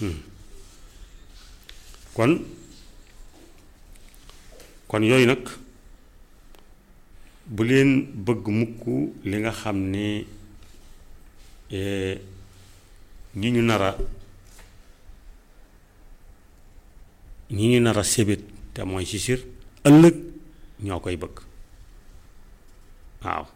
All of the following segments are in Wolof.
kon kon yooyu nag bu leen bëgg mukk li nga xam ne ñi ñu nar a ñi ñu nar a sébét te mooy si sir ëllëg ñoo koy bëgg waaw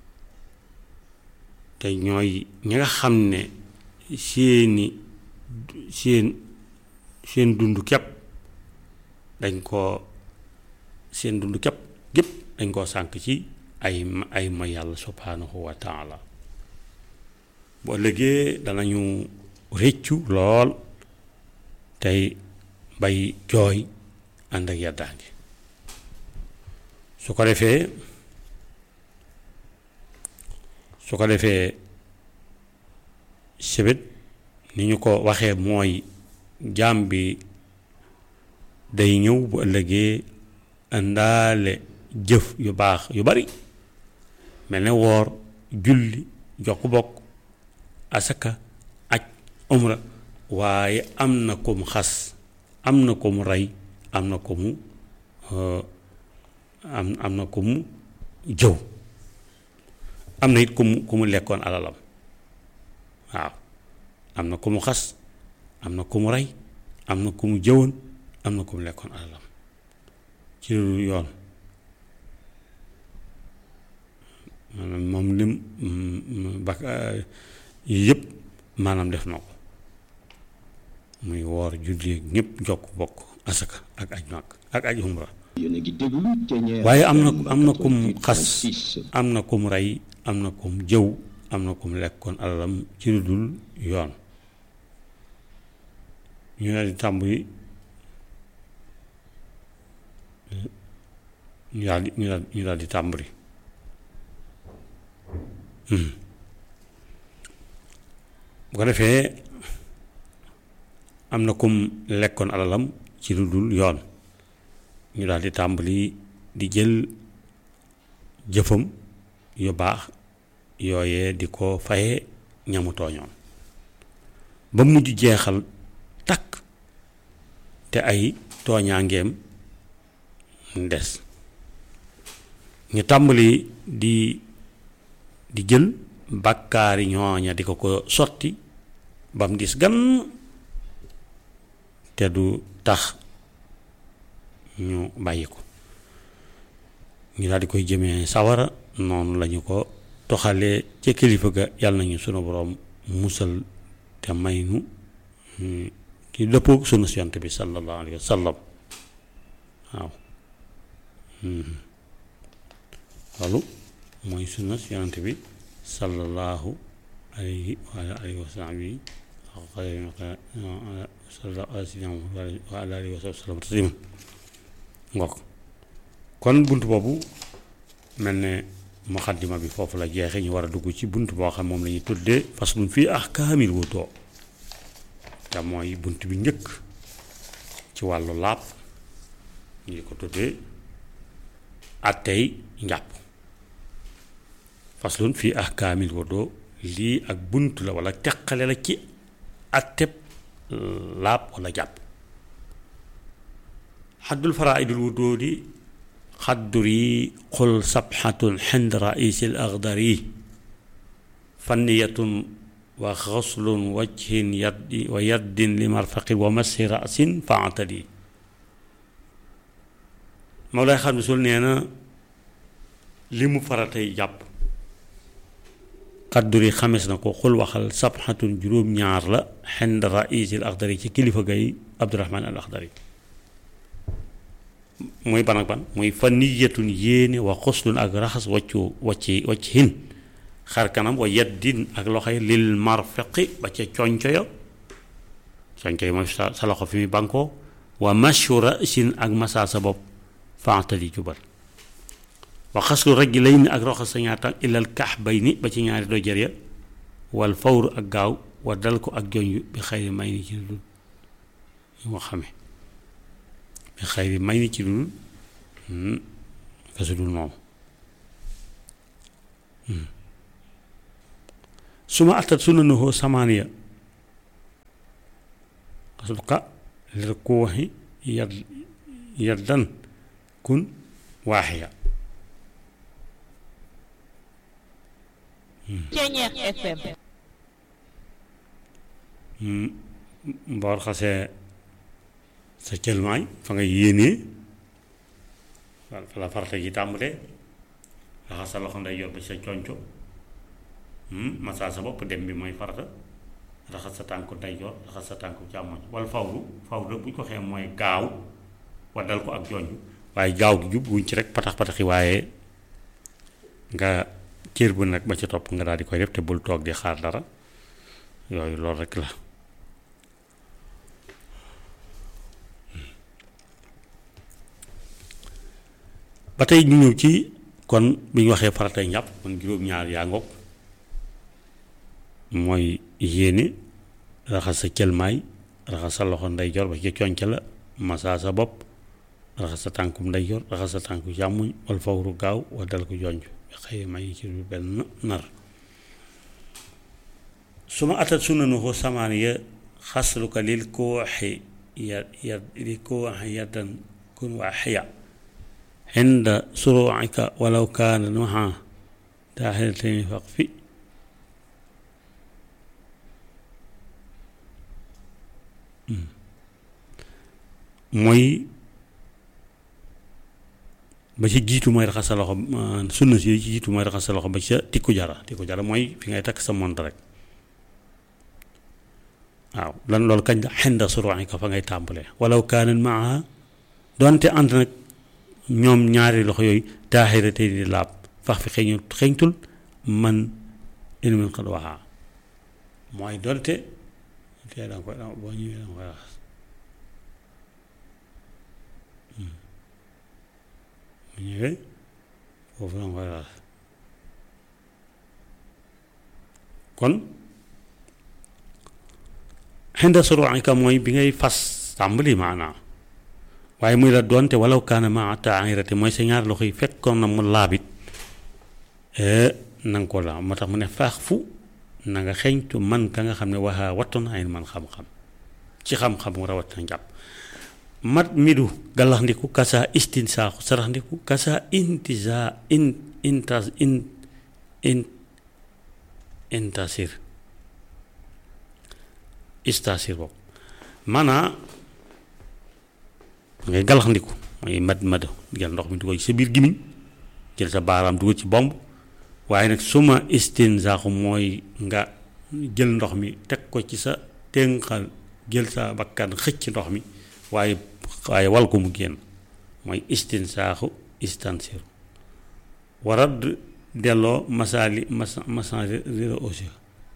te ñooy ñi nga xam ne seeni seen seen dund képp dañ koo seen dund képp gépp dañ koo sànk ci ay ay ma yàlla subhanahu wa taala bu ëllëgee danañu réccu lool tey bay jooy ànd ak yaddaange su ko defee su ko defee sibit ni ñu ko waxee mooy jaam bi day ñëw bu ëllëgee indaale jëf yu baax yu bari mel ne woor julli jokk bokk asaka aj umra waaye am na ko mu xas am na ko mu rey am na ko mu am am na ko mu jëw am na it ku mu ku mu lekkoon alalam waaw am na ku mu xas am na ku mu rey am na ku mu jëwoon am na ku mu lekkoon alalam ci lu yoon maanaam moom lim bak yii yëpp maanaam def na ko muy woor julli ñëpp jokk bokk asaka ak aj màkk ak aj umra waaye am na am na kum xas am na kum rey am na kum jëw am na kum lekkoon alalam ci lu dul yoon ñu daal di tàmbali ñu daal di ñu daal ñu daal di tàmbali bu ko defee am na kum lekkoon alalam ci lu dul yoon ñu daal di tàmbali di jël jëfam yu baax yooyee di ko faye ñamu tooñoon ba mujj jeexal takk te ay tooñaangeem des ñu tàmbali di di jël bàkkaari ñooña di ko ko sotti ba mu dis gan te du tax ñu bàyyi ko ñu daal di koy jëmee sawara noonu lañu ko toxalee ca kilifa ga yàlla nañu sunu boroom musal te may nu ki dëppoog sunu yonent bi sallallahu alayhi wa sallam waaw loolu mooy sunna yonent bi sallallahu alayhi wa alihi wa sahbihi wa ala alihi wa sallam tasliman ngok kon bunt boobu mel ne muxaddima bi foofu la jeexe ñu war a dugg ci bunt boo xam moom la ñuy tuddee faslun fii ahkaamil wudu te mooy bunt bi njëkk ci wàllu laab ñu ko tuddee attey njàpp faslun fii ahkaamil wudu lii ak bunt la wala teqale la ci atteb laab wala jàpp xaddul faraidul wudu di xadduri qul sabxatun xind raisil agdari fanniyatun wa xaslun wajhin yaddi wa yaddin li marfaqin wa massi rasin faatadi Mawlaay xam ne sul nee na li mu faratay jàpp xadduri xames na ko xul waxal sabxatun juróom-ñaar la xind raisil agdari ci kilifa gay Abdurahmaan al Agdari muy ban ak ban muy fa niyatun yéene wa xuslun ak raxas waccu wacci wacc hin xar kanam wa yaddin ak loxoy lil marfaqi ba ca conco ya conco yi mooy sa sa loxo fi muy bankoo wa mashura sin ak masa sa bopp faatali jubal wa xaslu rajlayni ak raxas sa ñaar tànk ilal kaxbayni ba ci ñaari dojër ya wal fawru ak gaaw wa dal ko ak joñ bi xëy may ni ci dul ñu ko xamee bi xëy bi may ni ci dul kasu dul moom su ma attat sunanahu samaaniya xasbuka lil kuuxi yad yaddan kun waaxiya Ceñeex FM mboor xasee sa cëlmaay fa nga yéenee fa la farata ji tàmbalee raxas sa loxo nday yor ba sa conco masaa sa bopp dem bi mooy farata raxas sa tànku ndeyjoor raxas sa tànku càmmoñ wala fawru fawru bu ñu ko xee mooy gaaw waddal ko ak jonj waaye gaaw gi jub wuñ ci rek patax pataxi waaye nga cër bu nag ba ca topp nga daal di koy def te bul toog di xaar dara yooyu loolu rek la ba tey ñu ñëw ci kon bi ñu waxee faratay njàpp kon juróom-ñaar yaa ngoog mooy yéene raxas sa cëlmaay raxas sa loxo ndeyjoor ba ci conc la masaa sa bopp raxas sa tànkum ndeyjoor raxas sa tànku càmmoñ wal fawru gaaw wa dal ko jonj xëy may ci benn nar su ma atat sunanuhu samaaniya xasluka lil kooxi ya ya li kooxi yaddan kun waa xiya عند سروعك ولو كان معها داخلتين فاقفي mooy ba ci jiitu mooy raxas sa loxo sunna si ci jiitu mooy raxas sa loxo ba ca tikku jara tikku jara mooy fi ngay takk sa mont rek waaw lan loolu kañ la xinda suruuxika fa ngay tàmbalee walaw kaanat maaha doonte ànd nag ñoom ñaari loxo yooyu taaxira tey di laab fax fi xeeñu xeeñtul man ilmin xad waxaa mooy doonte tey danga koy boo ñëwee danga koy raxas bu ñëwee foofu danga koy raxas kon xinda suruuxika mooy bi ngay fas tàmbali maanaa waaye muy la doonte walaw kaana maa taahirati mooy sa ñaar loxo yi fekkoon na mu laabit na nga ko la moo tax mu ne faax fu na nga xeeñtu man ka nga xam ne waxaa wattoon ay man xam-xam ci xam-xam mu rawat na njàpp mat midu galax ndiku kasa istin saaxu sarax ndiku kasa intisa in intas in in intasir istasir boobu maanaa ngay galaxndiku mooy mad mad jël ndox mi dugal ci sa biir gimiñ jël sa baaraam dugal ci bomb waaye nag suma istinzaaxu mooy nga jël ndox mi teg ko ci sa ténqal jël sa bakkan xëcc ndox mi waaye waaye wal ko mu génn mooy istinsaaxu istansir warad delloo masaali masa masan rira aussi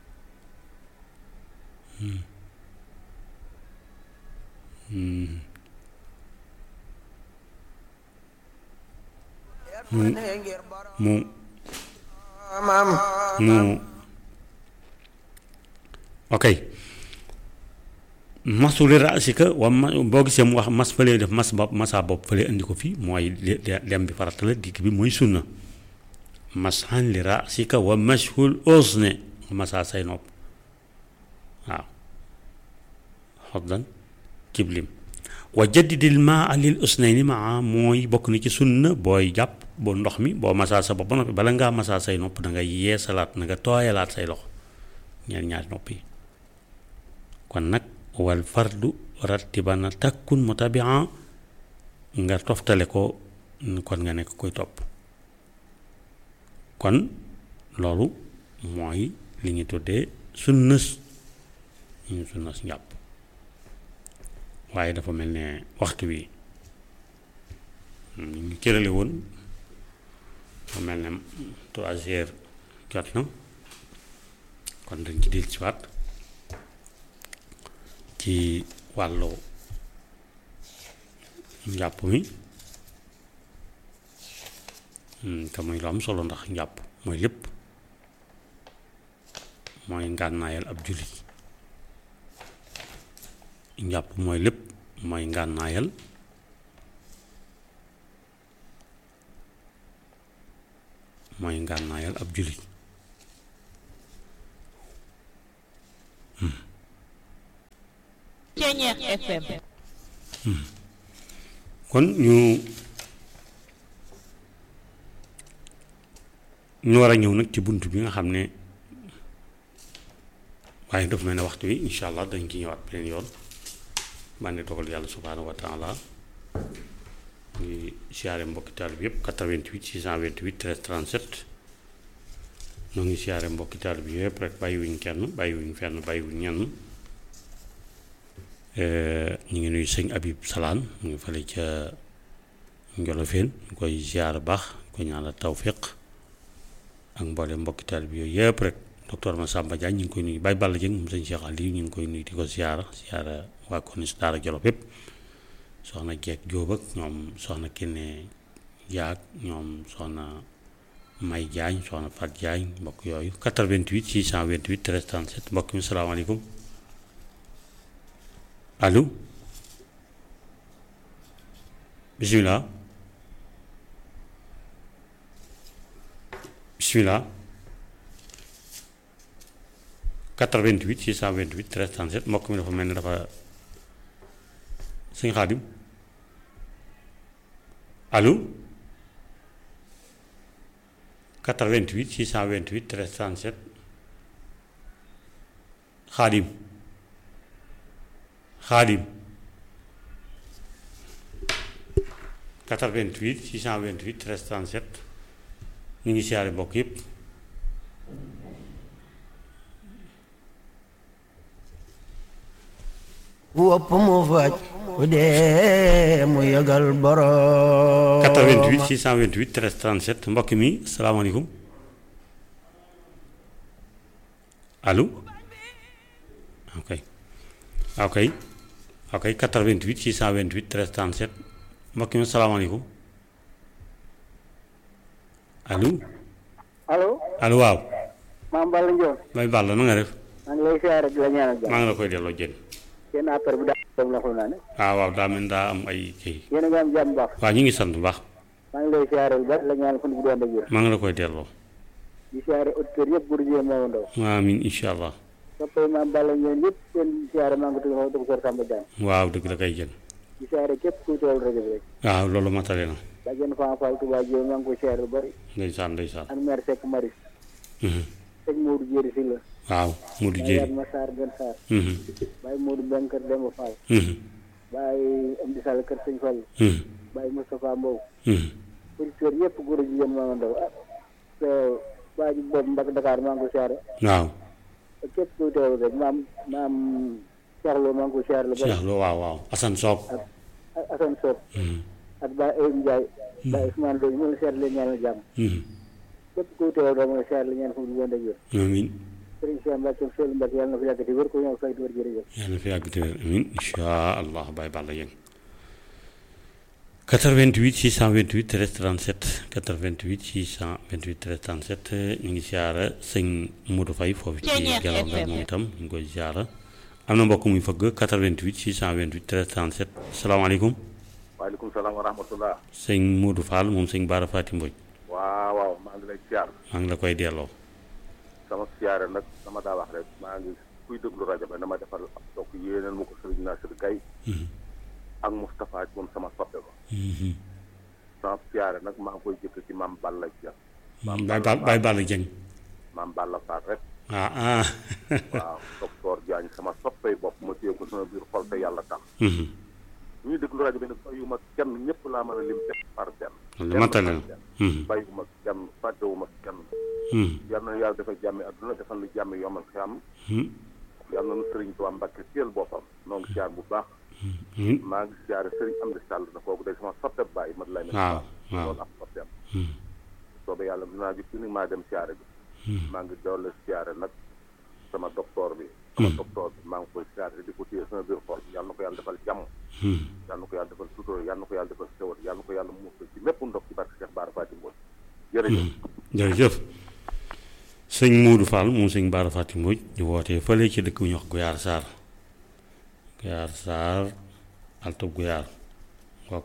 mu mu mu ok masuli rasika wa ma boo gisee mu wax mas fële def mas bopp masa bopp fële indi ko fii mooy lem bi farata la digg bi mooy sunna mashan li rasika wa mashhul usne masa say nopp waaw xoddan ciblim wa jaddidil maa lil usnayni maa mooy bokk na ci sunna booy jàpp boo ndox mi boo masaa sa bopp ba noppi bala ngaa masaa say nopp da nga yeesalaat na nga tooyalaat say loxo ñaar ñaari nopp yi kon nag wal fardu rattibana takkun mutabian nga toftale ko kon nga nekk koy topp kon loolu mooy li ñu tuddee sunnas ñu sunnas njàpp waaye dafa mel ne waxtu wi ñu ngi cërale woon dafa mel ne trois heures jot na kon dañ ci dellu si waat ci wàllu njàpp mi te muy lu am solo ndax njàpp mooy lépp mooy ngànnaayal ab jullit njàpp mooy lépp mooy ngànnaayal mooy ngànnaayal ab jullit Ceñeex FM kon ñu ñu war a ñëw nag ci bunt bi nga xam ne waaye daf mel ne waxtu wi incha allah dañ ci ñëwaat beneen yoon man ne dogal yàlla subhaanahu wa taala ngi siyaare mbokki taalib yëpp 88 628 13 37 ñoo ngi siyaare mbokki taalib yëpp rek bàyyiwuñ kenn bàyyiwuñ fenn bàyyiwuñ ñenn ñu ngi nuyu sëñ Habib Salaan mu ngi fale ca Njolofeen ñu koy ziar baax ko ñaanal tawfiq ak mboole mbokki taalib yooyu yëpp rek docteur Massamba Diagne ñu ngi koy nuyu Baye Balla Dieng moom sëñ Cheikh Aliou ñu ngi koy nuyu di ko ziara ziara waa Konis Daara Jolof yëpp soxna Jeeg Jóob ak ñoom soxna Kiné Yaag ñoom soxna May Diagne soxna Fat Diagne mbokk yooyu 88 628 13 37 mbokk mi salaamaaleykum allo bisimilah bisimilah 88 628 13 37 mbokk mi dafa mel ni dafa sëñ Xaadim allo 88 628 13 37 Xaadim Xaadim 88 628 13 37 ñu ngi siyaare mbokk yëpp wopp mu faj bu dee mu yëgal borom 88 628 13 37 mbokk mi salaamaaleykum allo ok ok ok 88 628 13 37 mbokk mi salaamaaleykum allo allo allo waaw maam Balla Ndiol may Balla na nga def maa ngi lay siyaare di la ñaanal jàmm maa ngi la koy delloo jën seen affaire bi daal dem la xam naa ne ah waaw daa mel daa am ay kii yéen a ngi am jàmm baax waaw ñu ngi sant bu baax maa ngi lay siyaare bu baax la ñaanal fan bu doon ak wér maa ngi la koy delloo di siyaare auditeurs yëpp bur jiyee moo ndaw amiin incha allah soppay maam Balla Ndiol yëpp seen siyaare maa ngi tudd ma docteur Samba Diagne waaw dëgg la koy jën di siyaare képp kuy teewal rajo bi rek waaw loolu matale na bàjjen Fan Fall Touba Diop maa ngi koy siyaare lu bari ndeysaan ndeysaan ak maire Seck Maris Mhm. sëñ Modou Jéeri si la waaw Modou Baye Jéeri Yatma Sarr Gën Sarr Mhm. Baye Modou Mbeng kër Demba Fall Mhm. Baye Amdi Sall kër Sëñ Fall Mhm. Baye Moustapha Mbow Mhm. auditeurs yëpp góor a jigéen maa ngi ndaw ah te waa ji boobu Mbak Dakar maa ngi ko siyaare waaw ak képp kuy teew rek maam maam Cheikh Lo maa ngi ko siyaare lu bari Cheikh Lo waaw waaw Assane Soop ak ak Assane Sow Mhm. ak Baye Ayib Ndiaye Baye Ousmane Lo ñu ngi siyaare leen ñaanal jàmm Mhm. képp kuy teew rek mooy siyaare leen ñaan fu mu di wér amiin Serigne Cheikh Mbacke Seydou Mbacke yàlla na fi yàgg te wér ko ñëw fay di wér jërëjëf yàlla na fi yàgg te wér amiin incha allah Baye Balla Dieng 88 628 13 37 88 628 13 37 ñu ngi siyaara sëñ Modou Faye foofu ci Ceeñeer Gelaw nga FM. moom itam ñu ngi koy siyaara am na mbokk muy fëgg 88 628 13 37 salaamaaleykum waaleykum salaam wa rahmatullah sëñ Modou Fall moom sëñ Baara Fati Mbodj waaw waaw maa ngi lay siyaar maa ngi la koy delloo sama siyaare nag dama daa wax rek maa ngi kuy déglu rajo bi dama defal ab donc yéeneen ma ko sëriñ Nasir Gaye ak Moustapha moom sama soppe ba Mhm. sama siyaare nag maa ngi koy jëkk ci maam Balla Dia maam Baye Ba- Baye Balla Dieng maam Balla Faat rek ah ah waaw docteur Diagne sama soppey bopp ma téye ko sama biir xol te yàlla tax Mhm. ñuy déglu rajo bi nag bàyyiwuma kenn ñëpp laa mën a lim benn par benn Loolu benn matale par na. benn. Mhm. bàyyiwuma kenn fàttewuma kenn Mhm. yal na yàlla defal jàmmi adduna defal nu jàmmi yomal xiyam Mhm. yal na nu sëriñ Tuubaa Mbàkke téel boppam noo ngi siyaar bu baax Mhm. maa ngi siyaare sëriñ Amdi Sall na kooku day sama soppe bàyyi mat lay waaw waaw loolu ak soppeem Mhm. soobee yàlla dinaa gis ni maa dem siyaare bi maa ngi doole siyaare nag sama docteur bi sama docteur bi maa ngi koy siyaare di ko téye sama biir xol yàlla na ko yàlla defal jàmm Mhm. yàlla na ko yàlla defal sutura yàlla na ko yàlla defal xewal yàlla na ko yàlla muusal ci mépp ndox ci barke Cheikh Bara Fatim Mbodj jërëjëf jërëjëf sëñ Modou Fall moom sëñ Bara Fati Mbodj di wootee fële ci dëkk bu ñuy wax Guyaar Sarr Guyaar Sarr altub Guyaar waaw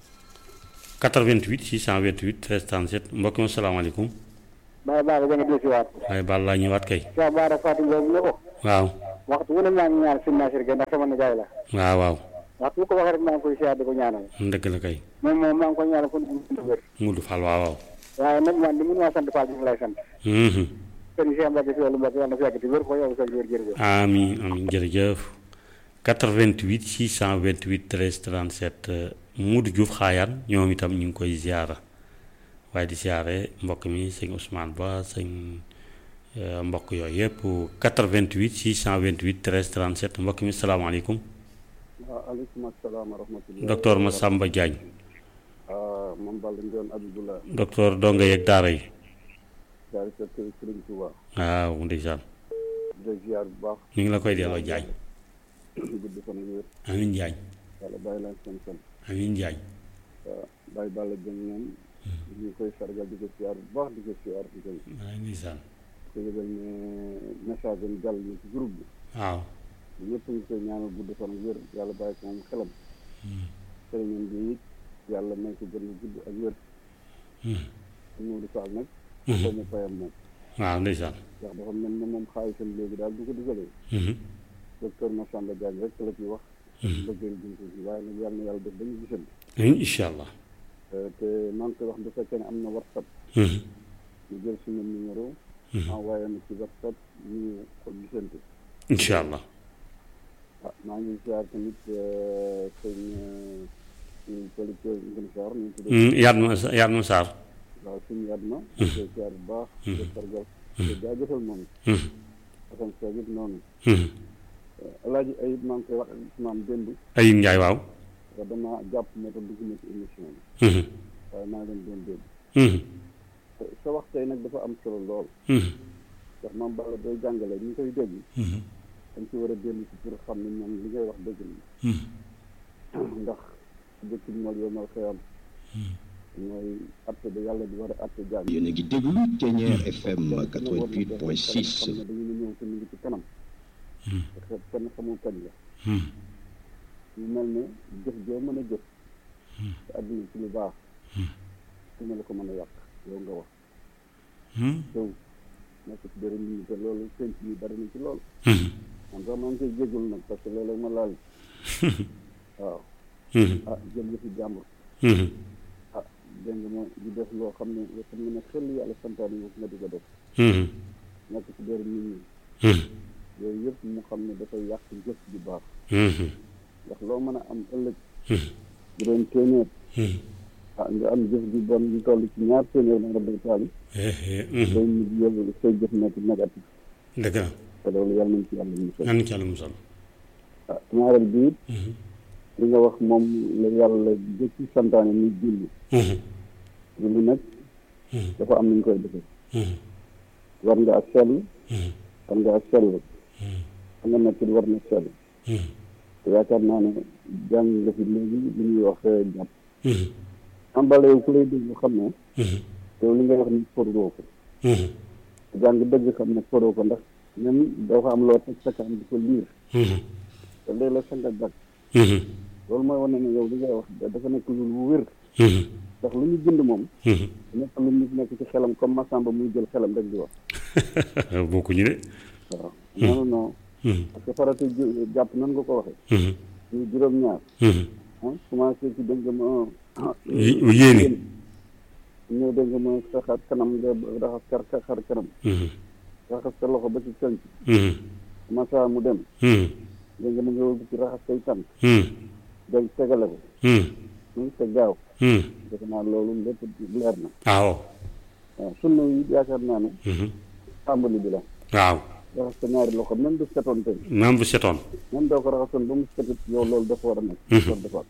88 628 13 37 mbokk mi salaamaaleykum Baye Balla Diagne di si waat waaye baal laa ñëwaat kay Cheikh Bara Fatim boobu la ko waaw waxtu wu ne maa ngi ñaan sëñ Nasir Gueye ndax sama nijaay la waaw waaw waxtu bu ko waxee rek maa ngi koy siyaar di ko ñaanal dëgg la kay moom moom maa ngi koy ñaanal fu mu dund wér Mudu Fall waaw waaw waaye nag man li mun maa sant Fall bi lay sant Mhm. sëñ Cheikh Mbacke si wàllu Mbacke yàlla na fi yàgg di wér ko yow sa wér jërëjëf amiin amiin jërëjëf 88 628 13 37 Modou Diouf xaayaan ñoom itam ñu ngi koy ziara waaye di ziare mbokk mi sëñ Ousmane Ba sëñ euh, mbokk yooyu yëpp 88 628 13 37 mbokk mi salaamaaleykum waaw aleykum asalaam wa rahmatulah. docteur Massamba Diagne ah man Balla Ndione Abibullah docteur donga yeeg daara yi daal di kër Sëriñ Tuuba waaw ndeysaan de ziar bu baax ñu ngi la koy delloo Diagne gudd fan ak wér amiin Diagne yàlla bàyyi leen seen seen amiin Diagne waaw bàyyi Balla Dieng ñoom ñu ngi koy sargal di ko ziar bu baax di ko ziar di ko waaw ndeysaan ko yëgal ne message am jàll na ci groupe waaw bi ñëpp ngi koy ñaanal gudd fan ak wér yàlla bàyyi ko moom xelam sëriñam bi it yàlla may ko gën a gudd ak wér Modou Fall nag ko mu payam moom waaw ndeysaan ndax dafa mel ne moom xaalisam léegi daal du ko dugalee docteur Massamba Diagne rek la ciy wax bëggee junko si waaye nag yàlla na yàlla def dañu gisante incha allah te maa ngi koy wax bu fekkee ne am na whatsapp ñu jël suñu numéro envoyé na ci whatsapp ñu ko gisante incha allah ah maa ngi ziar tamit sëñ suñu producteur Ngën Sarr ñu tudd yaat ma yaat ma Sarr waaw suñu yaat ma ñu koy ziar bu baax ko sargal te jaajëfal moom Assane Seck it noonu alaaji ayib maa ngi koy wax ak maam démb Ayib Ndiaye waaw waaw dama jàpp moo tax dugg na ci émission bi waaye maa ngi leen doon dégg te sa wax tey nag dafa am solo lool ndax maam Balla doy jàngale ñu koy dégg dañ ci war a dellu si pour xam ne ñoom li ngay wax dëgg la ndax dëkk bi mool yow mal xëyam mooy atte ba yàlla di war a atte jaam yéen a ngi déglu Thiéniere FM xam ne 88.6 dañu ñëw te mu ngi ci kanam parce que kenn xamul kañ la ñu mel ne jëf joo mën a jëf te àdduna ci lu baax dina la ko mën a yàq yow nga wax jëw nekk ci dara nit ñi te loolu penc yi bari na ci loolu man sax maa ngi koy jégalu nag parce que léeg-léeg ma laal waaw ah jël nga fi jàmbur ah dégg nga ma di def loo xam ne yoo xam ne nag xel yàlla santaane nga nga di ko def nekk ci dara nit ñi yooyu yëpp mu xam ne dafay yàq jëf ju baax ndax loo mën a am ëllëg bu doon téeméer ah nga am jëf ju bon ñu toll ci ñaar téeméer na nga day taali day mujj yóbbu say jëf nekk négatif dëgg la te loolu yàlla nañ ci yàlla musal nan ci yàlla musal ah ñaareel bi it li nga wax moom la yàlla jëkki santaane muy julli julli nag dafa am nañ koy defee war nga ak sell war nga ak sell xam nga nekk war na sell te yaakaar naa ne jàng nga fi léegi li ñuy wax jàpp am bala yow ku lay déglu xam ne yow li ngay wax ni foroo ko jàng dëgg xam ne foroo ko ndax même dafa am loo teg sa kanam di ko liir te léeg la sa nga gàgg loolu mooy wane ne yow li ngay wax dafa nekk lu lu wér ndax lu ñu bind moom nekk lu nit nekk ci xelam comme Massamba muy jël xelam rek di wax bokkuñu de waaw non non parce que farata ju- jàpp nan nga ko waxee ñu juróom-ñaar ah commencé ci dégg nga ma yéene ñëw dégg nga ma sa xar kanam nga raxas kar xar kanam raxas sa loxo ba ci conc masa mu dem dégg nga ma nga wëlbu ci raxas say tànk day tegale ko mu te gaaw defe naa loolu lépp leer na waaw waaw sunna yi yaakaar naa ne tàmbali bi la waaw raxas sa ñaari loxo même du setoon tey même bu setoon même doo ko raxasoon ba mu setit yow loolu dafa war a nekk war defaat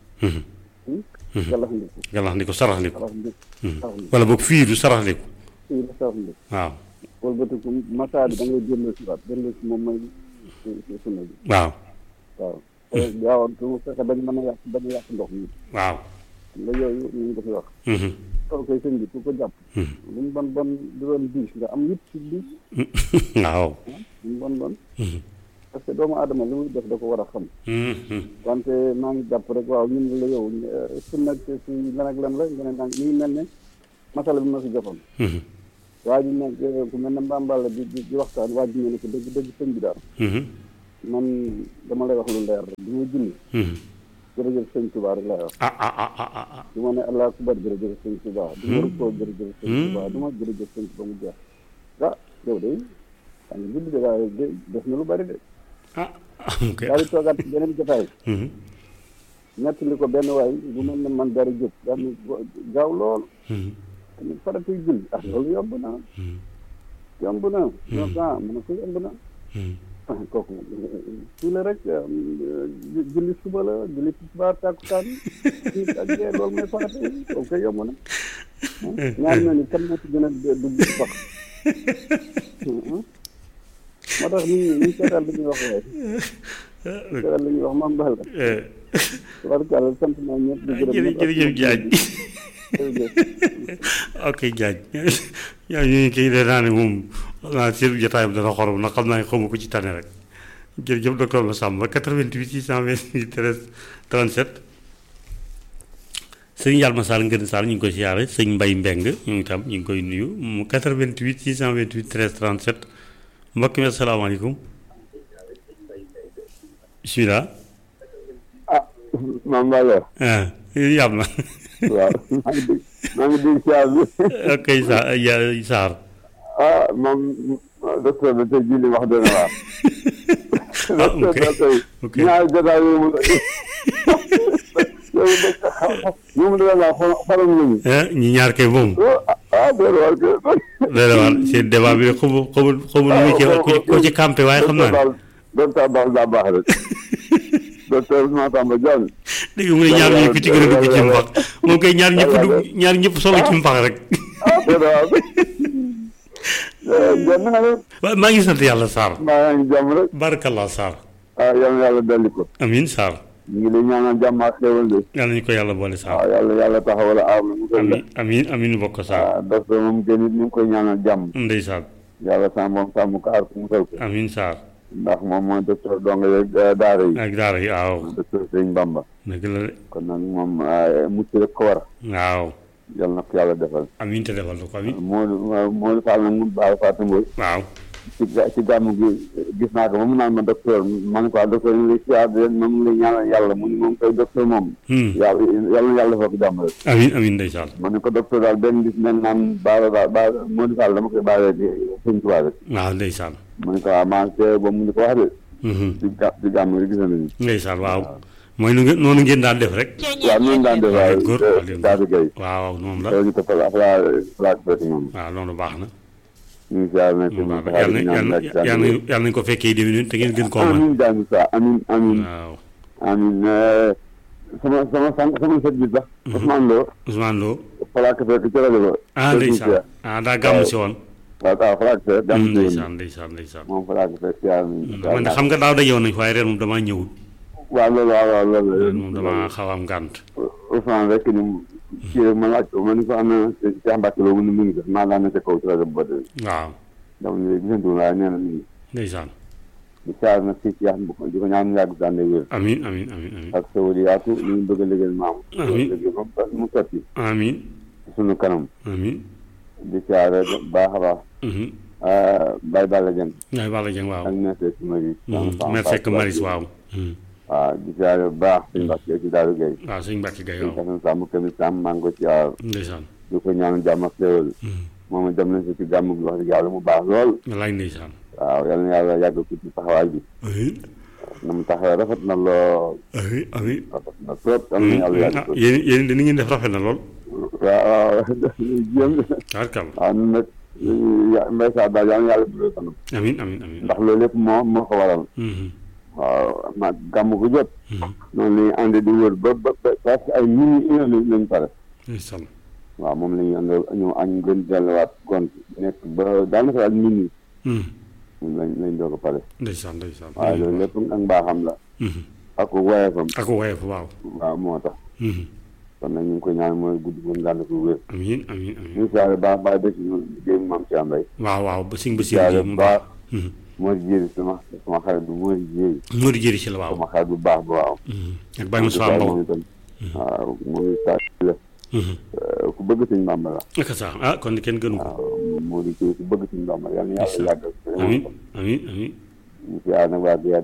galax ndiku galax ndi ko sarax ndi ko raxas ndik raxas ndik wala boog fiiru sarax ndi ko fii la sarax ndik waaw wëlbatiku masaa bi da ngay delloo si waat delloo si moom mooy sunna bi waaw waaw te gaawantu fexe bañ mën a yàq bañ a yàq ndox mi waaw nga yooyu ñu ngi ko fi wax tool koy sëñ bi ku ko jàpp lu mu bon bon du doon diis nga am yëpp ci diis waaw lu mu bon bon parce que doomu aadama li muy def da ko war a xam wante maa ngi jàpp rek waaw ñun la yow su nag si lan ak lan la nga ne nag mi ngi mel ne masala bi ma si joxoon waa ji nag ku mel ne mbamballa di di di waxtaan waa ji ne ko dëgg dëgg sëñ bi daal man dama lay wax lu leer rek du ma julli Mhm. jërëjëf sëñ Tuubaa rek lay wax ah ah ah ah ah ah du ma ne allah akbar jërëjëf sëñ Tuubaa du ma rukkoo jërëjëf sëñ Hmm. Tuubaa du ma jërëjëf sëñ Tuubaa mu jeex ah yow de xam nga julli de waaye de def na lu bari de ah ok daal di toogaat ci beneen jotaay Mhm. nettali ko benn waay bu mel ne man dara jóg daal ni gaaw lool Mhm. tamit faratay julli ah loolu yomb na Mhm. yomb na ñoo ko ah mu ne ko yomb na Mhm. ah kooku su la rek julli suba la julli tisbaar tàkkusaan timis ak gee loolu mooy farata yi kooku koy yomb na ñaar ñooñu kan moo ci gën a dugg sax moo tax nit ñi ñu seetal li ñuy wax waaye seetal li ñuy wax maam Balla Eh, tabarkàlla sant naa ñëpp di gërëm jërëjëf jërëjëf Diagne jërëjëf ok Diagne yaa ñu ngi kii de naa ne moom xam naa seen jotaayam dana xorom nag xam naa ne xamu ko ci tane rek jërëjëf docteur Massamba 88 628 13 37 sëñ Yalma Sall Ngën Sall ñu ngi koy siyaare sëñ Mbay Mbeng ñu ngi tam ñu ngi koy nuyu mu 88 628 13 37 mbokk mi asalaamaaleykum bismillah ah maam Balla ah yam na waaw maa ngi dégg maa ngi dégg siyaar bi ok sa ya Sarr ah moom docteur bi tey jii li wax dëgg waar. Ah, ok. docteur bi ok tey ñaari jotaay yooyu mu yow de ñoom da la faram nañu. ah ñi ñaar kay moom ah déedéet war que. léegi war seen débat bi rek xamu xamu xamu nu mu ci ko ci campé waaye xam naa ne docteur Ba daa baax rek docteur Massamba Diagne. dégg mu ne ñaar ñi ku ci gën a dugg ci mpax moom kay ñaar ñëpp dugg ñaar ñëpp solo ci mpax rek ah déedéet war jàmm nga ne waaye maa ngi sant yàlla Sarr maa ngi jàmm rek barakallah Sarr ah yal na yàlla dolli ko amin Sarr ñu ngi lay ñaanal jàmm ak xéwal de yàlla ñu ko yàlla boole Sarr waaw yàlla yàlla taxawal aar na mu koy amin amin amin bokk Sarr waaw docteur moom kenn it ñu ngi koy ñaanal jàmm ndeysaan yàlla sàmm moom sàmm ko aar ko mu koy ko amin Sarr ndax moom mooy docteur dong yeeg daara yi ak daara yi waaw docteur Sëñ Bamba dëgg la de kon nag moom mucc rek ko war waaw yàlla na ko yàlla defal amin te defal na ko amin Modou Modou Fall nag mun baax Fatou Mboy waaw ci ga- ci gàmm gi gis naa ko ba mu naan ma docteur ma ne ko ah docteur ñu ngi lay siyaar di leen moom ngi lay ñaanal yàlla mu ni moom koy docteur moom Hmm. yàlla yàlla na yàlla defal ko jàmm rek amin amin ndeysaan ma ne ko docteur daal benn bis nen naan baara ba ba Modou Fall dama koy bàyyee di sëñ Tuubaa rek waaw ndeysaan ma ne ko ah maa ngi teew ba mu di ko wax de Mhm. ci ga ci gàmm gi gis nañu ndeysaan waaw mooy nu ngeen noonu ngeen daan def rek waaw noonu daan def waaye góor daal di gay waaw moom la loolu ñu toppal ak laa laa fekk moom waaw loolu baax na ñu ngi siyaar nag waaw yàlla na yàlla na yàlla na yàlla nañu ko fekkee déwén te ngeen gën koo man amin daanu sa amin amin waaw amin sama sama sang sama sët bi sax Ousmane Lo Ousmane Lo falaak fekk ci rajo ba ah ndeysaan ah daa gàmm si woon waaw waaw falaak fekk gàmm si woon ndeysaan ndeysaan ndeysaan moom falaak fekk siyaar man de xam nga daaw dajewoon nañ waaye ren moom damaa ñëwul waaw loolu waaw waaw loolu ren moom damaa xaw a am gànt Ousmane rek ni kii rek ma laaj ko ma ni ko am na Cheikh Mbacke Lo mu ne mu ngi def maa daan na ca kaw ci rajo ba de waaw dama ne gisantu waaye nee na mi ngi ndeysaan di siyaar nag si Cheikh bu di ko ñaan yàgg daan wér amin amin amin amin ak sa wëri yaatu li ñu bëgg a liggéeyal maam Amiin. liggéey ba mu mu sotti amin ci sunu kanam amin di siyaare baax a baax mhm Baye Balla Dieng yaay Balla Dieng waaw ak Messe Marie mer fekk maris waaw Mhm. waaw di siyaare bu baax suñu Mbacke ci Daaru Gueye waaw sëñ Mbacke Gaye suñu waaw kasan sàmm kami sàmm maa ngi ko siyaar ndeysaan di ko ñaan jàmm ak xéewal Mhm. moom dem nañ si ci gàmm gi wax dëgg yàlla mu baax lool wallaay ndeysaan waaw yal na yàlla yàgg ko ci taxawaay bi amin na mu taxawee rafet na lool amin amin rafet na trop yal na yàlla yàgg ah ko yéen yéen de ni ngeen def rafet na lool waaw waaw jéem tabarkàlla waaw ñun nag ya- mbay saa daal yal na yàlla dugal kanam amin amin amin ndax loolu lépp moo moo ko waral Mhm. waaw ma gàmm gu jot Mhm. noonu la ñuy ànd di wër ba ba ba presque ay minutes une heure lañ lañ pare ndeysaan waaw moom la ñuy ànd ñu añ gën delluwaat gont nekk ba daanaka daal minutes Mhm. moom lañ lañ doog a pare ndeysaan ndeysaan waaye loolu lépp ak mbaaxam la Mhm. ak woyefam ak woyof waaw waaw moo tax Mhm. kon nag ñu ngi koy ñaan mooy guddi gu ngànd ko wér amin amin amin ñu siyaare baax baax dëkk ñu liggéey maam ci ambay waaw waaw ba sëñ ba si siyaare mu bu baax Mhm. moo di jéeri sama sama xarit bu moo di jéeri moo di jëri si la waaw sama xarit bu baax ba waaw Mhm. ak Baye Moussa Mbow moom itam waaw mooy saa la Mhm. ku bëgg sëñ Bàmba la ak sax ah kon kenn gënu ko waaw moo di kii ku bëgg sëñ Bàmba yàlla na yàlla yàggal amin amin amin ñu siyaare nag waa Riyad bi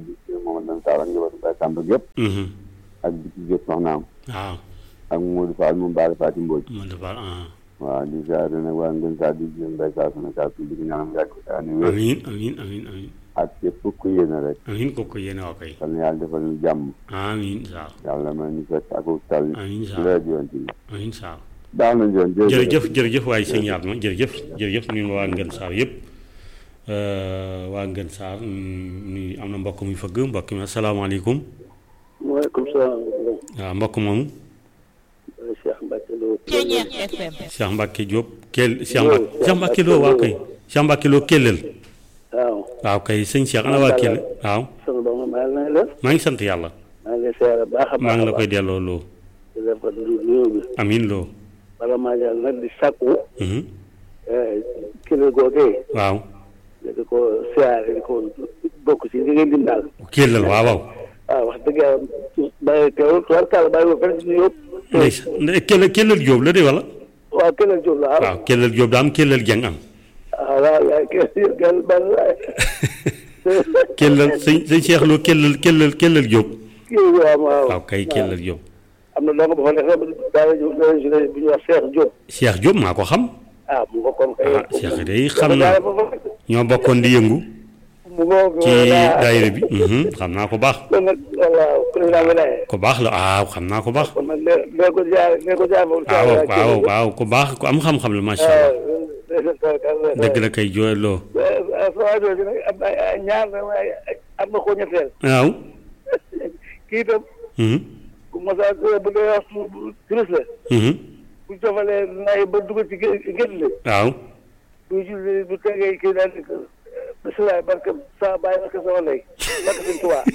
Momadou Dan Sarr ak njabootu Baye Samba yëpp Mhm. ak bi ci jot soxnaam waaw ak Modou Fall moom Baara Faati Mbodj man dafa ah waaw di ziare nag waa Ngën Sarr di jëm Baye Sarr sama saa di ko ñaanal yàgg ani wér amiin amiin amiin amiin ak képp ku yéene rek amiin kooku yéene waa koy yal na yàlla defal ñu jàmm amiin Sarr yàlla may ñu fekk ak tal amiin ci Sarr leer yoon ci amiin Sarr baax na joon jërëjëf jërëjëf waaye sëñ Yatma jërëjëf jërëjëf ñun waa Ngën Sarr yëpp waa Ngën Sarr ñu am na mbokk muy fëgg mbokk mi asalaamaaleykum waaleykum salaam waaw mbokk moomu Cheikh Mbacke Lo Ceeñeex FM Cheikh Mbacke Diop Kell Cheikh Mbacke Cheikh Mbacke Lo waaw kay Cheikh Mbacke Lo Kellel waaw waaw kay sëñ Cheikh ana waa Kell waaw sama doom maa ngi lay def maa ngi sant yàlla maa ngi lay seere baax a baax maa ngi la koy delloo loo di def ko du nuyoo bi amiin loo bala maa jàll nag di sàkku mhm kilo googee waaw di ko siyaare di ko bokk ci li ngeen dim daal Kellel waaw waaw waaw wax dëgg yàlla bàyyi teewul tubarkàlla bàyyi ko fenn ci nuyoo ndeysaan Kellel Kellel Diop la de wala waaw Kellel Diop la waaw Kellel Diop daa am Kellel Dieng am waaw waaw yaay Kellel Kellel ban waay Kellel sëñ sëñ Cheikh Lo Kellel Kellel Kellel Diop kii waaw waaw waaw kay Kellel Diop am na dong ba fa nekk daal di daal di bu ñuy wax Cheikh Diop Cheikh Diop maa ko xam ah mu bokkoon kay ah Cheikh day xam naa ñoo bokkoon di yëngu mu ngoog ci daayira bi mhm, xam naa ko baax kon nag walla président bi daye ko baax la waaw xam naa ko baax kon nag lee lee ko jaar lee ko jaar moom waaw waaw waaw ku baax ku am xam-xam la macha allah dëgg la kay jooy loo sama jooju nag am na ay ñaar na waaye am na ko ñetteel waaw kii itam mhm, bu mosa bu dee wax turist la mhm, bu jofalee nay ba dugg ci gét li waaw bu julli bu tegee kii daal di ko bisimilah barke sa bàyyi barke sama lay barke suñ tuwaa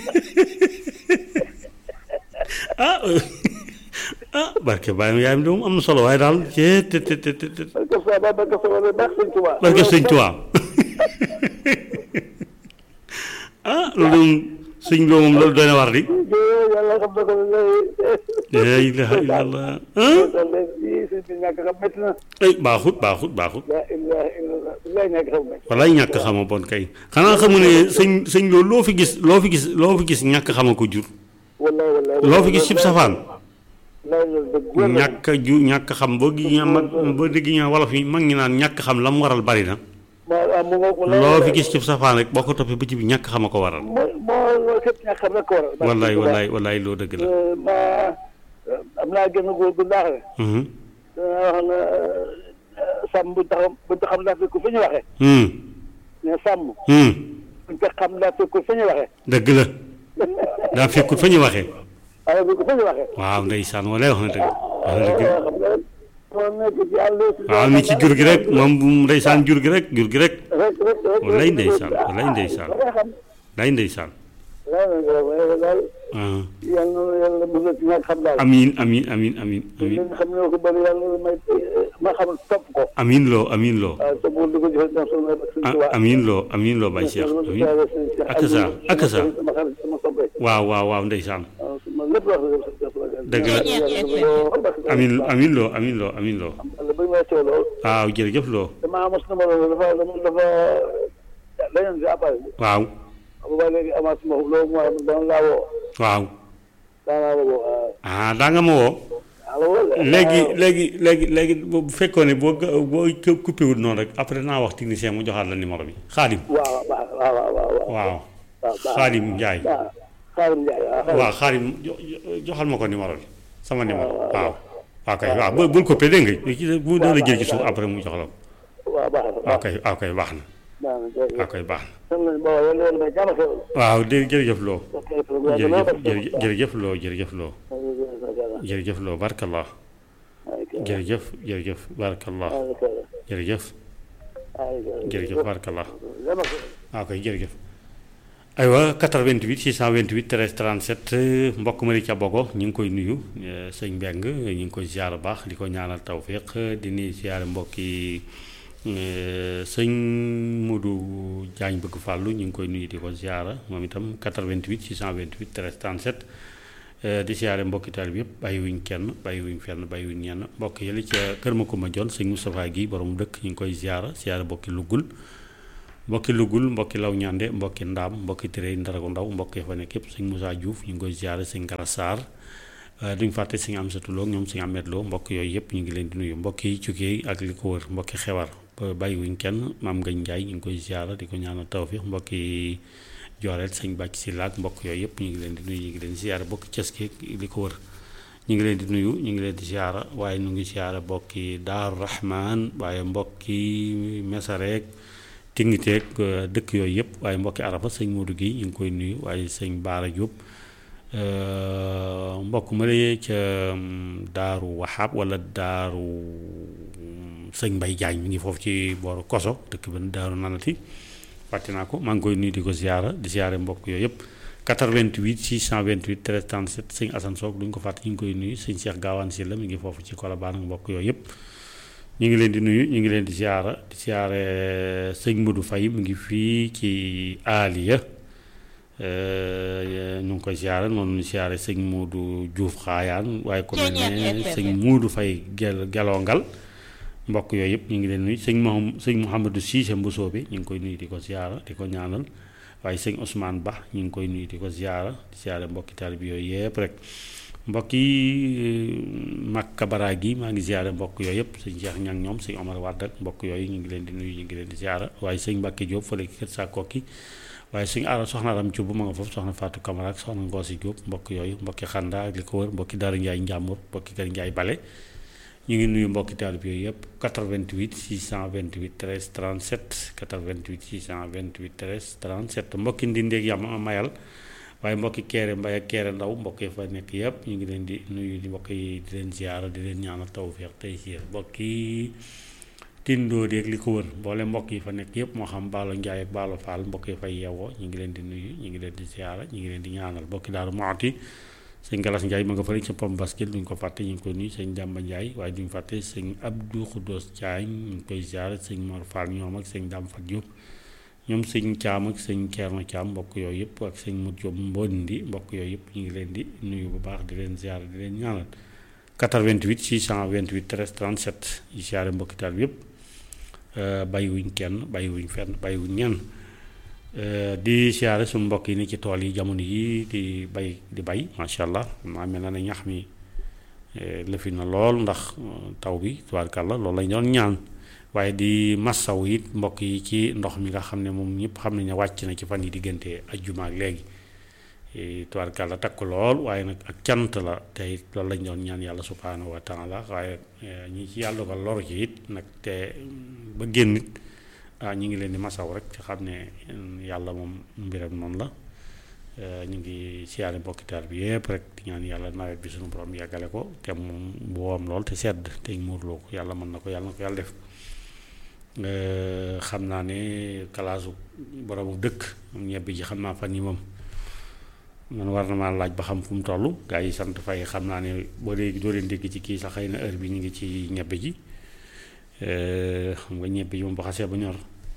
ah ah barke bàyyi yaayam de moom am na solo waaye daal cee te te te te te barke sa bàyyi barke sama lay barke suñ tuwaa barke sëñ Tuubaa ah loolu moom sëñ loo moom loolu doy na war di yàlla xam na ko lay la ilaha illallah ah yi sëñ bi ñàkk xam métti na ay baaxut baaxut baaxut la ilaha illallah lay ñàkk xam métti walaay ñàkk xama bon kay xanaa xamu ne sëñ sëñ loolu loo fi gis loo fi gis loo fi gis ñàkk xama ko jur wallaay wallaay loo fi gis cib safaan lay loolu dëgg wér na ñàkk ju ñàkk xam boo gi ñaa mag boo dégg ñaa wolof yi mag ñi naan ñàkk xam la mu waral bari na moo mu ngoog wallaay loo fi gis cib safaan rek boo ko toppee ba ci bi ñàkk xama ko waral moo moo loolu képp ñàkk xam rek ko waral wallaay wallaay wallaay loo dëgg la ma am naa génn góor bu baax la Mhm. dana wax na sàmm bu taxaw bu taxam daa fekk fu ñu waxee Hmm. ne sàmm Hmm. bu taxam daa fekk fu ñu waxee dëgg la daa fekkut fa ñu waxee waaye bu fu ñu waxee waaw ndeysaan walaay wax na dëgg wax na dëgg xam nga moo nekk ci àll si waaw ni ci jur gi rek moom bu ndeysaan jur gi rek jur gi rek rek rek rek wallaay ndeysaan wallaay ndeysaan nga xam lay ndeysaan waaye daal ah. yàlla na yàlla bëgg ci ñàkk xam daal amiin amiin amiin amiin li amiin nga xam ne ko bëri yàlla may ma xam topp ko amiin loo amiin loo waaw te bu di ko joxe dans son suñ ah tubaab amiin loo amiin loo Baye Cheikh amiin ak sa ak sa sama xarit sama soppe waaw waaw waaw ndeysaan waaw sama lépp wax dëgg dëgg la amiin amiin loo amiin loo amiin loo wala bu ñu may teewloo waaw jërëjëf loo damaa mos numéro dafa dafa dafa dañoon si appareil bi waaw xam nga léegi amaat ma loolu moo daan laa woo waaw daan laa woo waaw ah daa nga ma woo allo léegi léegi léegi léegi bu fekkoon ne boo ga- boo coupé wul noonu rek après naa wax technicien mu joxaat la numéro bi xaadim waaw waaw waaw waaw waaw waaw waaw waaw xaadim Njaay waaw Xaadim Njaay waaw waaw xaadim jo- jo- joxal ma ko numéro bi sama numéro waaw waaw kay waaw bu bul coupé dégg nga ci bu dana jël ci suuf après mu jox la ko waaw baax na waaw kay waaw kay baax na baax na jërëjëf waaw kay baax na xam nañ booba yàlla yàlla may jàmm xew waaw dé jërëjëf loo ok programme jërëjëf jërëjëf jërëjëf loo jërëjëf loo jërëjëf loo barkallah jërëjëf jërëjëf barkallah jërëjëf jërëjëf barkallah waaw kay jërëjëf aywa 88 628 13 37 mbokk ma di ca bogo ñu ngi koy nuyu eh, sëñ Mbeng ñu ngi koy ziar bu baax di ko ñaanal tawfiq di nuyu ziar mbokki eh, sëñ Modou Diagne bëgg fàllu ñu ngi koy nuyu di ko ziar moom itam 88 628 13 37 eh, di ziare mbokki taal bi yëpp bàyyiwuñ kenn bàyyiwuñ fenn bàyyiwuñ ñenn mbokk yële ca kër ma ko ma jon sëñ Moustapha gi borom dëkk ñu ngi koy ziar ziar mbokki luggul mbokki lugul mbokki law ñande mbokki ndaam mbokki tiré ndaragu ndaw mbokki fa nekk yëpp sëñ Moussa Diouf ñu ngi koy ziare sëñ Gara Sarr duñ fàtte sëñ Amsatou Lo ñoom sëñ Ahmed Lo mbokk yooyu yëpp ñu ngi leen di nuyu mbokk yi cukkee ak li ko wër mbokki xewar ba bàyyiwuñ kenn maam Ngañ Njaay ñu ngi koy ziare di ko ñaanal tawfiix mbokki jooreel sëñ bàcc si laak mbokk yooyu yëpp ñu ngi leen di nuyu ñu ngi leen di ziare mbokki ceski li ko wër ñu ngi leen di nuyu ñu ngi leen di ziare waaye ñu ngi ziare mbokki Daaru Rahman waaye mbokki Mesareek Tingiteeg dëkk yooyu yëpp waaye mbokki Arafa sëñ Modou gi ñu ngi koy nuyu waaye sëñ Baara Diop mbokk ma la ca Daaru Wahab wala Daaru sëñ Mbay Jaañ mi ngi foofu ci booru Koso dëkk benn Daaru Nanati fàtte naa ko maa ngi koy nuyu di ko ziara di ziare mbokk yooyu yëpp 88 628 13 37 sëñ Assane Sock duñ ko fàtte ñu ngi koy nuyu sëñ Cheikh Gaawaan Sylla mi ngi foofu ci Colobane ak mbokk yooyu yëpp ñu ngi leen di nuyu ñu ngi leen di ziara di ziare sëñ Modou Faye mu ngi fii ci Aliya ñu ngi koy ziare noonu ñu ziare sëñ Modou Diouf xaayaan waaye ko mel ne sëñ Modou Faye gel gelongal mbokk yooyu yëpp ñu ngi leen nuyu sëñ Mouham sëñ Mouhamadou Cissé Mbousso bi ñu ngi koy nuyu di ko ziara di ko ñaanal waaye sëñ Ousmane Ba ñu ngi koy nuyu di ko ziara di ziare mbokki taalibe bi yooyu yëpp rek mbokk yi Makka Bara gi maa ngi ziare mbokk yooyu yëpp sëñ Cheikh ñang ñoom sëñ Omar Wade ak mbokk yooyu ñu ngi leen di nuyu ñu ngi leen di ziara waaye sëñ Mbacke Diop fële ki kër saa kokki waaye suñu aara soxna Aram Thioub ma nga foofu soxna Fatou Camara ak soxna Ngoosi Diop mbokk yooyu mbokki Xanda ak li ko wër mbokki Daara Ndiaye Njàmbur mbokki Kër Ndiaye Bale ñu ngi nuyu mbokki taalib yooyu yëpp 88 628 13 37 88 628 13 37 mbokki ndindeeg yam mayal waaye mbokki keere mbay ak keere ndaw mbokk yi fa nekk yëpp ñu ngi leen di nuyu di mbokk yi di leen ziara di leen ñaanal tawfeex tey siir mbokki tindoo di ak li ko wër mboole mbokk yi fa nekk yëpp moo xam baalo njaay ak baalo faal mbokk yi fay yeewoo ñu ngi leen di nuyu ñu ngi leen di ziara ñu ngi leen di ñaanal mbokki daaru mooti sëñ Galas Ndiaye ma nga fële ca pom basket duñ ko fàtte ñu ngi ko nuyu sëñ Damba Ndiaye waaye duñ fàtte sëñ Abdou Khoudos Diagne ñu ngi koy ziara sëñ Mor Fall ñoom ak sëñ Dame Fat Diop ñoom sëñ Thiam ak sëñ Thierno Thiam mbokk yooyu yëpp ak sëñ Modou Diop Mbondi mbokk yooyu yëpp ñu ngi leen di nuyu bu baax di leen ziara di leen ñaanal 88 628 13 37 yi ziara mbokki taal bi yëpp bàyyiwuñ kenn bàyyiwuñ fenn bàyyiwuñ ñenn di siyaare suñu mbokk yi ni ci tool yi jamono yi di bay di bay macha allah maa mel na ne ñax mi lëfi na lool ndax taw bi tubaarkàlla loolu lañ doon ñaan waaye di massaw it mbokk yi ci ndox mi nga xam ne moom ñëpp xam nañ ne wàcc na ci fan yi diggante ajjuma ak léegi tubaarkàlla takk lool waaye nag ak cant la te it loolu lañ doon ñaan yàlla subhaanahu wa taala waaye ñi ci yàlla ko loru ci it nag te ba génn it ah ñu ngi leen di masaw rek ci xam ne yàlla moom mbiram noonu la ñu ngi siyaare mbokki taal bi yëpp rek di ñaan yàlla nawet bi suñu borom yàggale ko te moom woom lool te sedd te muurloo ko yàlla mën na ko yàlla na ko yàlla def xam naa ne kalaasu boromu dëkk moom ñebbi ji xam naa fan yi moom man war na maa laaj ba xam fu mu toll gaa yi sant fay xam naa ne ba léegi doo leen dégg ci kii sax xëy na heure bi ñu ngi ci ñebbe ji xam nga ñebbe ji moom ba xasee ba ñor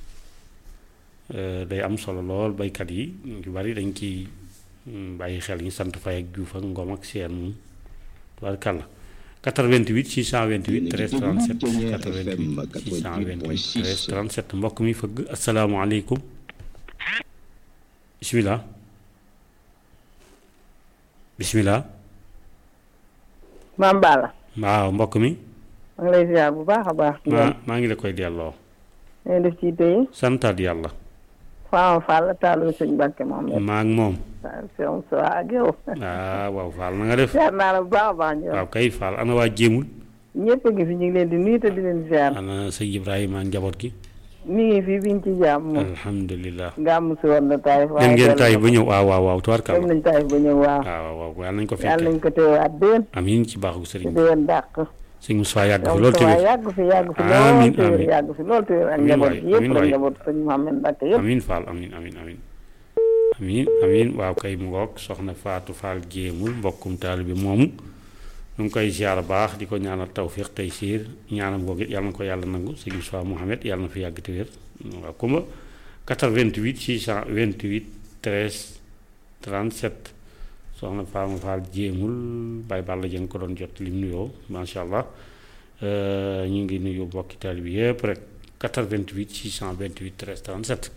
day am solo lool baykat yi ñu bari dañ ci bàyyi xel ñu sant fay ak juuf ak ngom ak seen moom tubaarkàlla 88 628 13 37 88 628 13 37 mbokk mi fëgg asalaamaaleykum bisimilah bisimilah. maam Balla. waaw mbokk mi. maa ngi lay ziar bu baax a baax. maa maa ngi la koy delloo. ngay def ci tey. santaat yàlla. Fama Fall taalu sëñ Mbàkke moom. maa ak moom. waaw sëñ Sow ak yow. ah waaw Fall na nga def. ziar naa la bu baax a baax ñu. waaw kay Fall ana waa jéemul. ñëpp a ngi fi ñu ngi leen di nuyu te di leen ziar. ana sëñ Ibrahima ak njaboot gi. mi ngi fi biñ ci jàmm moom. alhamdulilah. gàmm si woon na taayif. dem ngeen taayif ba ñëw waaw waaw waaw tubaarkàlla. dem nañ taayif ba ñëw waaw. waaw waaw yàlla nañ ko yàlla fekkee. nañ ko teewaat déen. amiin ci baaxu te sëriñ bi. déwén dàq. sëñ Moussa yàgg fi yow loolu sa waay tamit. yàgg fi yàgg fi Amiin, lool téwér amiin. yàgg fi lool téwér ak Amiin njaboot waay, gi yëpp amiin rek waay. njaboot sëñ Mouhamed Mbacke yëpp. amiin Fall amiin amiin amiin. amiin amiin waaw kay mu ngoog soxna Fatou Fall jéemul mbokkum taal bi moomu. ñu ngi koy ziar baax di ko ñaanal tawfiq tey siir ñaanam googu it yàlla na ko yàlla nangu sëñ Moussa Mouhamed yàlla na fi yàgg te wér waaw kumba 88 628 13 37 soxna Fama Fall jéemul Baye Balla Dieng ko doon jot lim nuyoo macha allah ñu ngi nuyu mbokki taal bi yëpp rek 88 628 13 37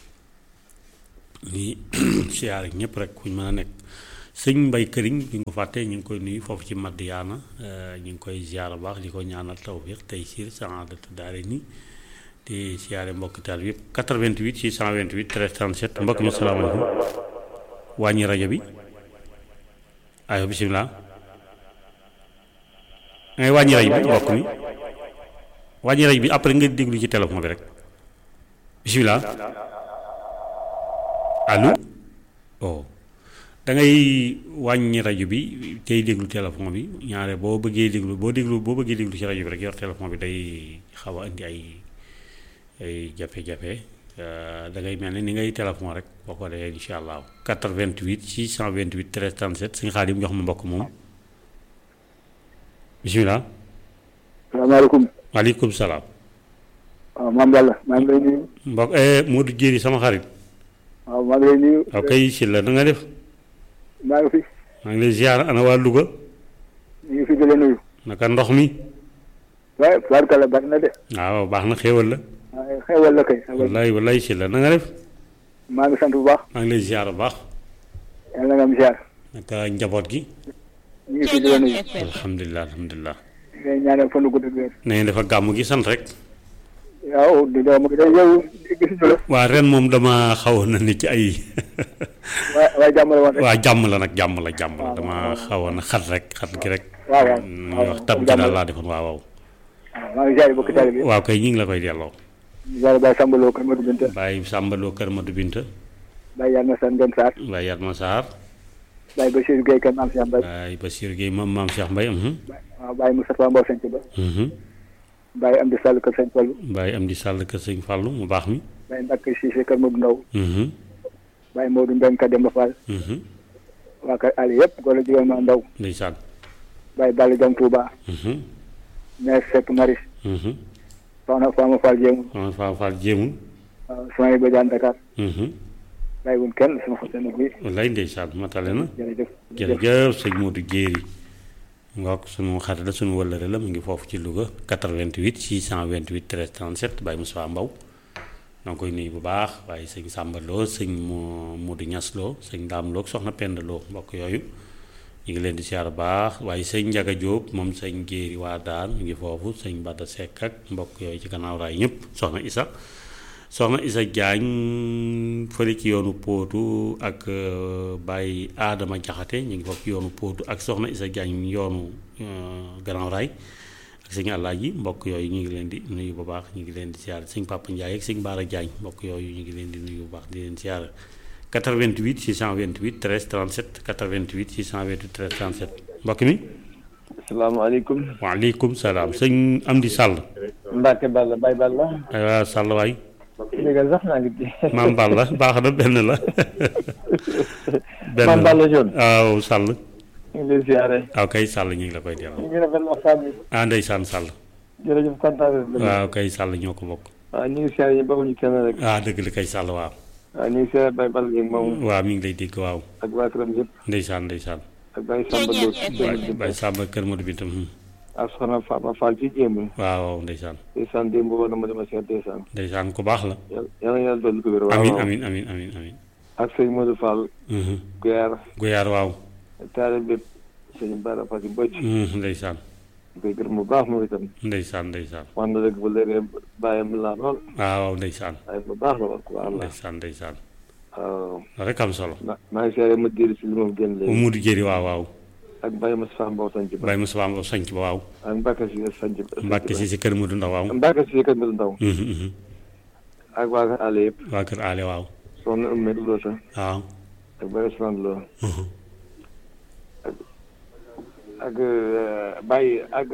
ni siyaare ñëpp rek kuñ mën a nekk sëñ mbay këriñ bi nga ko fàtte ñu ngi koy nuyu foofu ci Madiyaana ñu ngi koy ziar baax di ko ñaanal tawfiq tey siir saadatu daare ni di siyaare mbokki taal bi yëpp 88 628 13 37 mbokk mi salaamaaleykum wàññi rajo bi ayo bisimilah ngay wàññi rajo bi mbokk mi wàññi rajo bi après nga déglu ci téléphone bi rek bisimilah allo oh da ngay wàññi rajo bi tey déglu téléphone bi ñaare boo bëggee déglu boo déglu boo bëggee déglu ci rajo bi rek yor téléphone bi day xaw a indi ay ay jafe-jafe da ngay mel ni ni ngay téléphone rek boo ko defee incha allah 88 628 13 37 suñu xaadim jox ma mbokk moom bisimilah. salaamaaleykum. waaleykum salaam. waaw maam Yàlla maa ngi lay nuyu. mbokk Modou Jéeri sama xarit. waaw maa ngi lay nuyu. waaw kay si la na nga def. maa ngi fi. maa ngi lay ziar ana waa Louga. ñu ngi fi di la nuyu. naka ndox mi. waaye barkala bari na de. waaw baax na xéewal la. waaye xewal la kay. xewal wallaay wallaay si la na nga def. maa ngi sant bu baax. maa ngi lay ziar bu baax. yàlla nga am ziar. naka njaboot gi. ñu ngi fi di la nuyu. alhamdulilah alhamdulilah. ngay ñaanal fan gu gudd ak wér. na ngeen dafa gàmm gi sant rek. waaw di doom gi day yow gisuñu la. waa ren moom dama xawoon na nit ci ay. waaye waaye jàmm la woon rek. waa jàmm la nag jàmm la jàmm la dama xawoon na xat rek xat gi rek. waaw waaw ñuy wax tab gi daal laa defoon waaw waaw. waaw maa ngi ziar bokk taal bi. waaw kay ñu ngi la koy delloo. ziar Baye Samba Lo Kër Madou Binta. Baye Sàmbaloo Kër Madou Binta. Baye Yàlla na san Ngom Sarr. Baye Yatma Sarr. Baye Bachir Gueye Kër Maam Cheikh Mbaye. Baye Bassir Gueye maam maam Cheikh Mbaye. waaw Baye Moustapha Mbow Sanc Ba. Baye Amdi Sall Kër Sëñ Fallu. Baye Amdi Sall kër sëñ Fallou mu baax mi. Baye Mbacke Cissé Kër Modou Ndaw. Baye Modou Mbeng Ka Demba Fall. waa kër Ali yëpp góor la jigéen ma ndaw. ndeysaan. Baye Balla Jam Touba. Mère Seck Maris. Soxna Fama Fall Jéemu. Soxna Fama Fall jéemul. waaw Sonia Badiane Dakar. bàyyi wuñ kenn sama xol seen bi. wallaay ndeysaan matale na. jërëjëf jërëjëf sëñ Modou Jéeri. ngook sunu xarit la sunu wëllëre la mu ngi foofu ci Louga 88 628 13 37 Baye Moussa Mbaw da nga koy nuyu bu baax waaye sëñ Samba Lo sëñ Modou Ñas Lo sëñ Daam Lo soxna Penda Lo mbokk yooyu ñu ngi leen di siyaar baax waaye sëñ Njaga Jóob moom sëñ Jéeri waa daan mu ngi foofu sëñ Bada Seck ak mbokk yooyu ci gannaaw raay ñëpp soxna Isa soxna Isa Jaañ fële ci yoonu Póotu ak Baye Adama Jaxate ñu ngi foofu ci yoonu Póotu ak soxna Isa Jaañ yoonu gannaaw raay ak sëñ Alaaji mbokk yooyu ñu ngi leen di nuyu bu baax ñu ngi leen di siyaar sëñ Papa Ndiaye ak sëñ Baara Jaañ mbokk yooyu ñu ngi leen di nuyu bu baax di leen siyaar 88 628 13 37 88 628 13 37 mbokk mi. asalaamaaleykum. waaleykum salaam sëñ Amdi Sall. Mbacke Balla Baye Balla. aywa Sall waay. dégg sax naa ngi ci. maam Balla baax na benn la. benn maam Balla Dione. waaw Sall. ñu ngi lay ziare. waaw kay Sall ñu ngi la koy delloo. ñu ngi rafetlu waxtaan bi. ah ndeysaan Sall. jërëjëf kontaan nañu. waaw kay Sall ñoo ko bokk. waaw ñu ngi ziare ñu bëgguñu kenn rek. ah dëgg la kay Sall waaw. waaw ñu ngi ziare Baye Balla Dieng moom. waaw mi ngi lay dégg waaw. ak waa këram yëpp. ndeysaan ndeysaan. ak Baye Samba Lo. Baye Baye Samba Kër Modou Bintam. ak soxna Fama Fall ci jéem. waaw waaw ndeysaan. ndeysaan démb woon na ma dama seet ndeysaan. ndeysaan ku baax la. yàlla yàlla dolli ko wér. waaw amin waaw. amin amin amin amin ak sëñ Modou Fall. Guyaar. Guyaar waaw. taale bépp sëñ Bara Fati Mbodj. ndeysaan. ñu koy gërëm bu baax moom itam. ndeysaan ndeysaan. wax na dëgg bu léegi bàyyam laa lool. waaw ndeysaan. waaye bu baax la wax ku baax la. ndeysaan ndeysaan. waaw. rek am solo. ma maa ngi seere ma diir si li moom génn léegi. Modou Jéeri waaw waaw. ak Baye Moussa Mbow sanc ba. Baye Moussa Mbow sanc ba waaw. ak Mbacke si sanc ba. Mbàkke si si kër Modou Ndaw waaw. Mbacke si kër Mbir Ndaw. ak waa kër àll yëpp. waa kër aale waaw. soxna Oumy Lo sa. waaw. ak Baye Ousmane Lo. ak ak Baye ak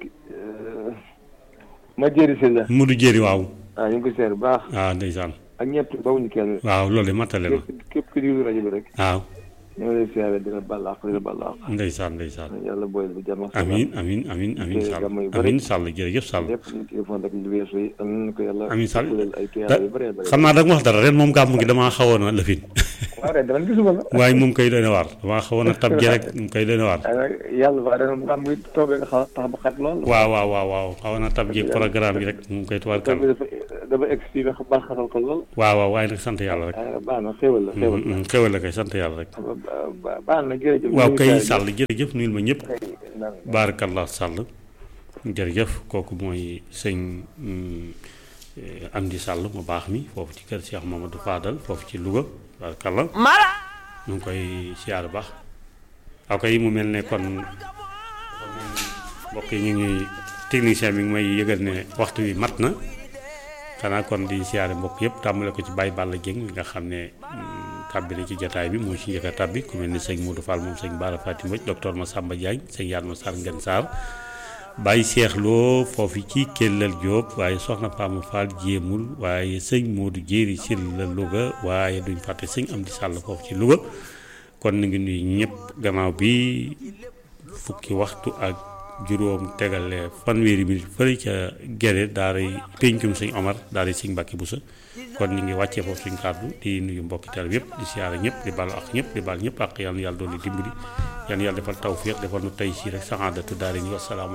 ma jëri si la. Modou Jéeri waaw. waaw ñu ngi ko seer bu baax. waaw ndeysaan. ak ñëpp bawuñu kenn. waaw loolu de matale na. képp képp ku déglu rajo bi rek. waaw. ñoo ngi lay seere dina bàll ak dina bàll ak. ndeysaan ndeysaan. yàlla booyal bu jàmm ak salaam. amin amin amin amin Te Sall gàmm yu bari. amin Sall jërëjëf Sall. lépp ñu téléphone rek lu weesu yi am nañu ko yàlla. amin Sall fulal ay tuyaaba da yu bëree bëri. xam naa da nga wax dara ren moom gàmm gi damaa xawoon a lëfin. waaw ren dama gisuma la. waaye moom koy doy na waar damaa xawoon a tab ji rek moom koy doy na waar. waaye nag yàlla ba ren moom muy toogee nga xaw a tax ba xat lool. waaw waaw waaw waaw xawoon a tab ji programme bi rek moom koy tubaar toog kàlla. bi dafa dama egg si ba baax xatal ko lool. waaw waaw waaye nag sant yàlla rek ah baax na xéwal la xéwal la. xéwal la kay sant yàlla rek ba baax na jërëjëf. waaw kay jërëjëf. sàll jërëjëf nuyul ma ñëpp kay naan baarakallah sàll jërëjëf kooku mooy sëñ mm, eh, Amdi Sàll mu baax mi foofu ci kër Cheikh Mamadou Fadal foofu ci Louga baarakallah mala ñu ngi koy siyaar baax waaw kay mu mel ne kon mbokk yi ñu ngi technicien bi ngi may yëgal ne waxtu wi mat na xanaa kon di siyaare mbokk yëpp tàmbale ko ci Baye Balla Dieng mi nga xam ne mm, tàbbi na ci jataay bi moo ci njëkk a tàbbi ku mel ni sëñ Modou Fall moom sëñ Bara Fatim Mbodj docteur Massamba Diagne sëñ Yadma Sarr Ngeen Sarr Baye Cheikh Lo foofu ci Kellal Diop waaye soxna Fama Fall jéemul waaye sëñ Modou Jéeri si la Louga waaye duñ fàtte sëñ Amdi Sàll foofu ci Louga kon ñu ngi nuyu ñëpp gannaaw bi fukki waxtu ak juróom tegale fanweeri minute fële ca gere daaray péncum sëñ Omar daaray sëñ Mbàkke Busa kon ñu ngi wàccee foofu suñ kàddu di nuyu mbokki tal yëpp di siyaare ñëpp di baal ak ñëpp di baal ñëpp ak yàlla na yàlla doon di dimbali yàlla na yàlla defal tawfiq defal nu tey si rek saxaadatu daari ni wasalaamaaleykum